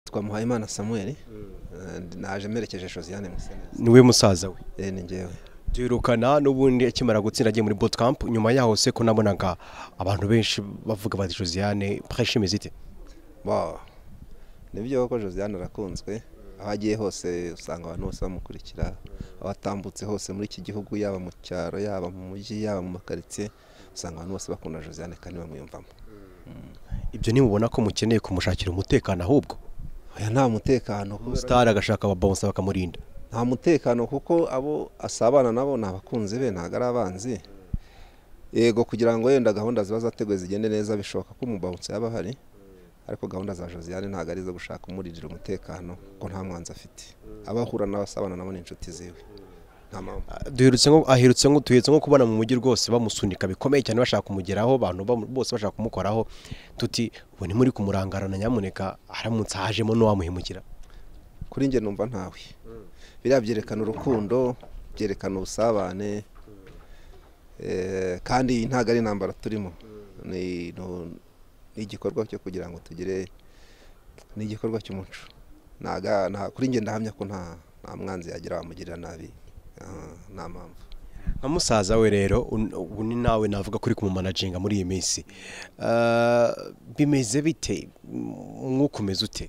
twamuhaye imana samuel naje merekeje josiane museneza niwe musaza we rero ni ngewe duherukana n'ubundi akimara gutsinda agiye muri bootcamp nyuma yaho se ko nabonaga abantu benshi bavuga bati josiane prêche mizite Ba, ni byo ko josiane arakunzwe aho agiye hose usanga abantu bose bamukurikira aho atambutse hose muri iki gihugu yaba mu cyaro yaba mu mujyi yaba mu makaritsiye usanga abantu bose bakunda josiane kandi bamwiyumvamo ibyo nimubona ko mukeneye kumushakira umutekano ahubwo oya nta mutekano kubera- star agashaka ababonsa bakamurinda nta mutekano kuko abo asabana nabo ni abakunzi be ntabwo ari abanzi yego kugira ngo wenda gahunda ziba zateguwe zigende neza bishoboka ko umubawutsi yaba ahari ariko gahunda za josiane ntabwo ari izo gushaka umuririra umutekano kuko nta mwanzi afite abo ahura nabo asabana nabo ni inshuti ziwe nta mpamvu duherutse nko aherutse nko duherutse nko kubona mu mujyi rwose bamusunika bikomeye cyane bashaka kumugeraho abantu bamu- bose bashaka kumukoraho tuti ubu ntimuri kumurangarana nyamuneka haramutse hajemo n'uwamuhemukira kuri njye numva ntawe biriya byerekana urukundo byerekana ubusabane eh, kandi iyi ntabwo ari intambara turimo Ni- nu- ni igikorwa cyo kugira ngo tugire ni igikorwa cy'umuco Ntaga- nta- kuri njye ndahamya ko nta nta mwanzi yagira wamugirira nabi Ah, nta mpamvu nka musaza we rero un- ubu ni nawe navuga ko uri kumumanaginga muri iyi minsi Eh, bimeze bite mwuka umeze ute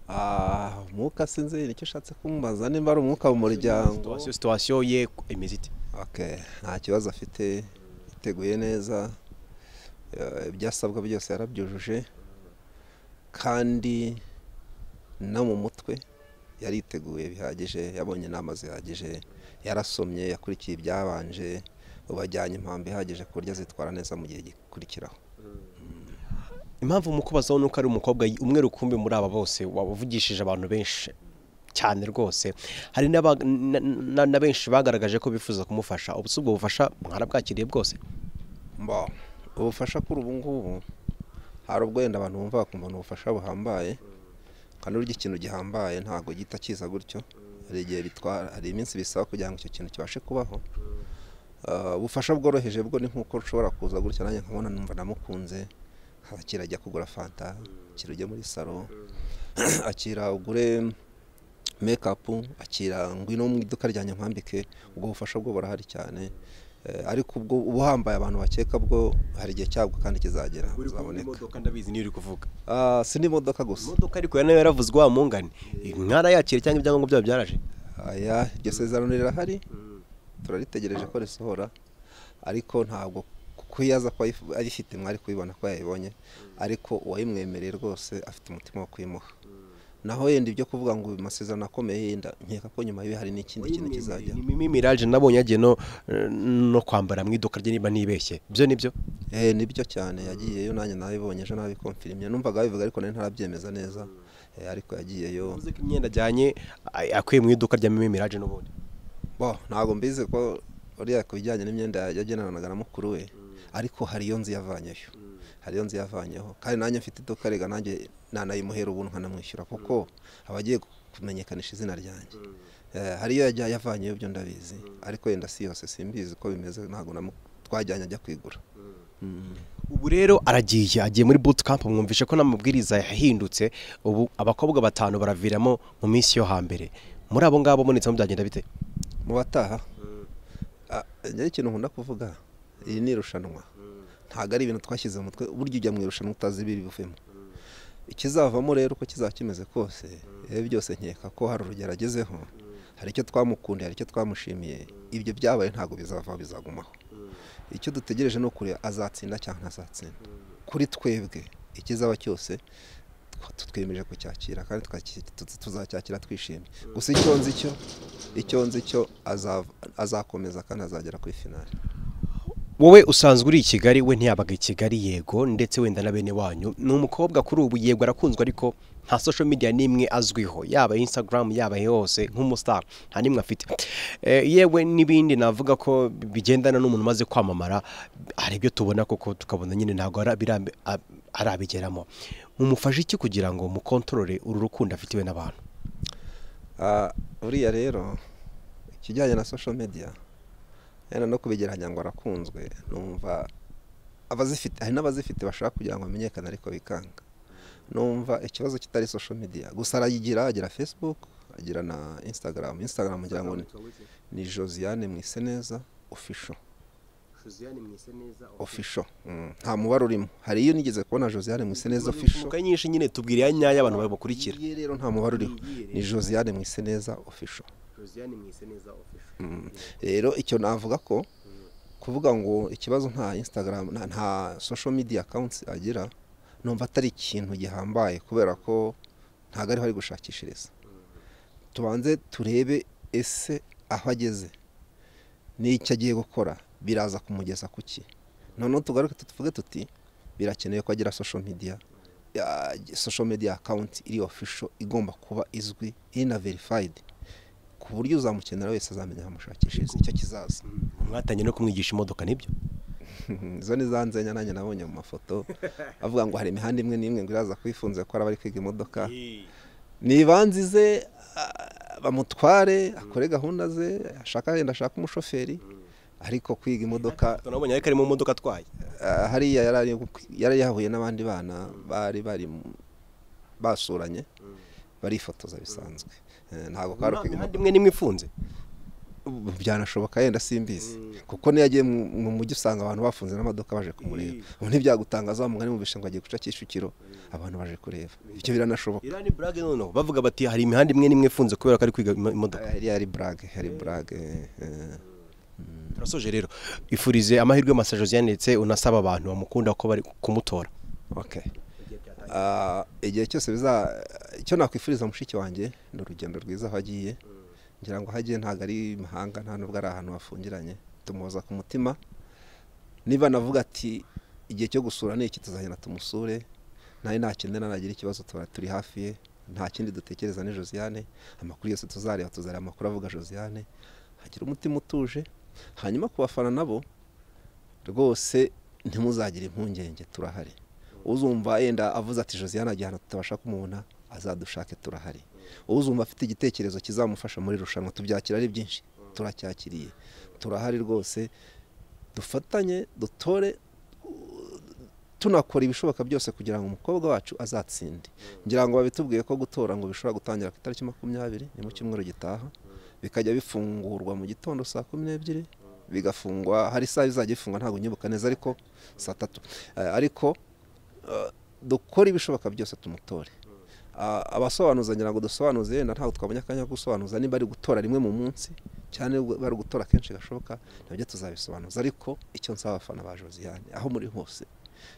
Ah, umwuka sinzi nicyo ushatse kumubaza nimba ari umwuka mu muryango Situwasiyo- situwasiyo ye imeze ite Okay, nta kibazo afite yiteguye neza eh, ibyasabwa byose yarabyujuje kandi no mu mutwe yariteguye bihagije yabonye inama zihagije yarasomye yakurikiye ibyabanje ubu ajyanye impamvu ihagije ku buryo azitwara neza mu gihe gikurikiraho impamvu mukubazaho nuko ari umukobwa y- umwe rukumbi muri aba bose wavugishije abantu benshi cyane rwose hari n'aba- na- na- na benshi bagaragaje ko bifuza kumufasha ubuse ubwo bufasha mwarabwakiriye bwose mba ubufasha kuri ubu ngubu hari ubwo wenda abantu bumva bakumva ni ubufasha buhambaye kandi urya ikintu gihambaye ntabwo gihita kiza gutyo hari igihe bitwara hari iminsi bisaba kugira ngo icyo kintu kibashe kubaho Ah, ubufasha bworoheje bwo ni nk'uko ushobora kuza gutya nanjye nkabona numva namukunze haba kirajya kugura fanta akira ujye muri salo akira ugure mekapu akira ngwino mu iduka ryanjye nkwambike ubwo bufasha bwo burahari cyane Eh, ariko ubwo ubuhambaye abantu bakeka bwo hari igihe cyabwo kandi kizagera buzaboneka ndabizi niyo uri kuvuga Ah, si n'imodoka gusa imodoka ariko nayo yaravuzwe wa mungane mwarayakira cyangwa ibyangombwa byabo byaraje aya iryo sezerano rirahari turaritegereje ko risohora ariko ntabwo kuko iyo aza kuba ayif- ayifite mwari kuyibona ko yayibonye ariko uwayimwemereye rwose afite umutima wo kuyimuha naho yenda ibyo kuvuga ngo amasezerano akomeye yenda nkeka ko nyuma yiwe hari n'ikindi kintu kizajya ni mimi miraje nabonye yagiye no no kwambara mu iduka rye niba nibeshye ibyo nibyo eh nibyo cyane yagiyeyo nanjye nabibonye ejo nabikonfirimye numvaga babivuga ariko nari ntarabyemeza neza Eh, ariko yagiyeyo uvuze ko imyenda ajyanye ay- akuye mu iduka rya mimi miraje n'ubundi bo ntabwo mbizi ko uriya ku bijyanye n'imyenda yagenanaga na mukuru we ariko hariyo nzu yavanyeyo hariyo nzu yavanyeho kandi nanjye mfite iduka rega nanjye nanayimuhera ubu nkanamwishyura kuko aba agiye kumenyekanisha izina ryanjye Eh, hariyo yajya yavanyeyo byo ndabizi ariko yenda si yose simbizi ko bimeze ntabwo namu- twajyanye ajya kwigura Mm. ubu rero aragiye agiye muri bootcamp mwumvishe ko n'amabwiriza yahindutse ubu abakobwa batanu baraviramo mu minsi yo hambere muri abo ngabo munitsemo byagenda bite mu bataha Ah, njyewe ikintu nkunda kuvuga iri ni irushanwa ntabwo ari ibintu twashyize mu mutwe burya ujya mu irushanwa utazi ibibivemo ikizavamo rero uko kizaba kimeze kose rero byose nkeka ko hari urugero agezeho hari icyo twamukundiye hari icyo twamushimiye ibyo byabaye ntabwo bizavaho bizagumaho icyo dutegereje ni ukureba azatsinda cyangwa ntazatsinda kuri twebwe ikizaba cyose tw- twemeje kucyakira kandi tukaki- tu- tuzacyakira twishimye gusa icyo nzi cyo icyo nzi cyo azav- azakomeza kandi azagera kuri finali wowe usanzwe uri i kigali we ntiyabaga i kigali yego ndetse wenda na bene wanyu ni umukobwa kuri ubu yego arakunzwe ariko nta social media n'imwe azwiho yaba instagram yaba yose nk'umustar nta n'imwe afite Eh, yewe n'ibindi navuga ko bigendana n'umuntu umaze kwamamara hari ibyo tubona koko tukabona nyine ntabwo ara- birambe- a- arabigeramo mumufashe iki kugira ngo mukontorore uru rukundo afitiwe n'abantu Ah, uriya rero ikijyanye na social media yenda no kubigeranya ngo arakunzwe numva abazifite hari n'abazifite bashaka kugira ngo bamenyekane ariko bikanga numva ikibazo kitari social media gusa arayigira agira facebook agira na instagram instagram ngira ngo ni- ni josiane mwiseneza official Josiane mwise neza official Mm, nta mubare urimo hari iyo nigeze kubona josiane mwiseneza official Mukayi nyinshi nyine tubwira ya nyayo abantu bamukurikira. iyi rero nta mubare uriho ni josiane mwiseneza official Josiane mwise neza official. Mm. rero icyo navuga ko kuvuga ngo ikibazo nta instagram nta- nta social media accounts agira numva atari ikintu gihambaye kubera ko ntabwo ariho ari gushakishiriza tubanze turebe ese aho ageze n'icyo agiye gukora biraza kumugeza ku ki noneho tugaruke tuvuge tuti birakenewe ko agira social media ya- social media account iri official igomba kuba izwi iri na verified ku buryo uzamukenera wese azamenya aho amushakishiriza icyo kizaza Mwatangiye no kumwigisha imodoka nibyo? izo ni za nzenya nanjye nabonye mu mafoto avuga ngo hari imihanda imwe n'imwe ngo iraza kuyifunze ko araba ari kwiga imodoka nzize bamutware akore gahunda ze ashaka yenda ashaka umushoferi ariko kwiga imodoka Tunabonye ariko ari mu modoka atwaye. ah, hariya yari ari gu- yari yahuye n'abandi bana bari bari mu- basuranye barifotoza bisanzwe Eh, ntabwo kari kwiga Nta imodoka imwe nimwe ifunze. Ubu byanashoboka yenda simbizi Mm. kuko niyo yagiye mu mu mujyi usanga abantu bafunze n'amadoka baje kumureba ubu ntibyagutangaza wa mugani wumvishe ngo agiye guca kicukiro abantu baje kureba ibyo biranashoboka Irani brag noneho bavuga bati hari imihanda imwe nimwe ifunze kubera ko ari kwiga imo- imodoka. hariya hari burage hari burage eh. Turasoje rero ifurize amahirwe masa Josiane ndetse unasaba abantu bamukunda ko bari kumutora. okay Ah, igihe cyose biza icyo nakwifuriza mushiki wanjye ni urugendo rwiza aho agiye ngira ngo aho agiye ntabwo ari imahanga nta nubwo ari ahantu hafungiranye tumuhoza ku mutima niba navuga ati igihe cyo gusura ni iki tuzagenda tumusure nawe nakenera nagira ikibazo tuba turi hafi ye nta kindi dutekereza ni josiane amakuru yose tuzareba tuzareba amakuru avuga josiane hagira umutima utuje hanyuma ku bafana nabo rwose ntimuzagire impungenge turahari uzumva yenda avuze ati josiane agiye ahantu tutabasha kumubona azadushake turahari uzumva afite igitekerezo kizamufasha muri irushanwa tubyakira ari byinshi turacyakiriye turahari rwose dufatanye dutore u- tunakora ibishoboka byose kugira ngo umukobwa wacu azatsinde ngira ngo babitubwiye ko gutora ngo bishobora gutangira ku itariki makumyabiri ni mu cyumweru gitaha bikajya bifungurwa mu gitondo saa kumi n'ebyiri bigafungwa hari isaha izajya ifungwa ntabwo nyibuka neza ariko saa tatu Eh, ariko eh, dukore ibishoboka byose tumutore Ah, abasobanuza ngira ngo dusobanuze yenda ntabwo twabonye akanya ko gusobanuza niba ari gutora rimwe mu munsi cyane niba bari gutora kenshi gashoboka nabyo tuzabisobanuza ariko icyo nsaba abafana ba josiane aho muri hose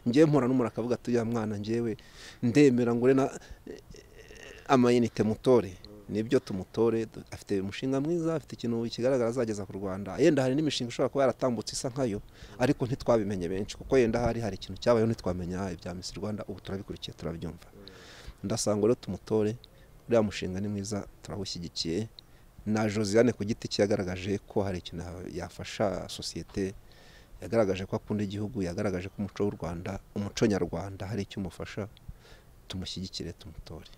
ngewe mpura n'umuntu akavuga ati uriya mwana ngewe ndemera ngure na eh, amayinite mutore nibyo tumutore du- afite umushinga mwiza afite ikintu kigaragara azageza ku rwanda yenda hari n'imishinga ishobora kuba yaratambutse isa nkayo ariko ntitwabimenye benshi kuko yenda hari hari ikintu cyabayeho ntitwamenya ibya misi rwanda ubu turabikurikiye turabyumva ndasanga rero tumutore uriya mushinga ni mwiza turawushyigikiye na josiane ku giti cye yagaragaje ko hari ikintu yafasha sosiyete yagaragaje ko akunda igihugu yagaragaje ko umuco w'u rwanda umuco nyarwanda hari icyo umufasha tumushyigikire tumutore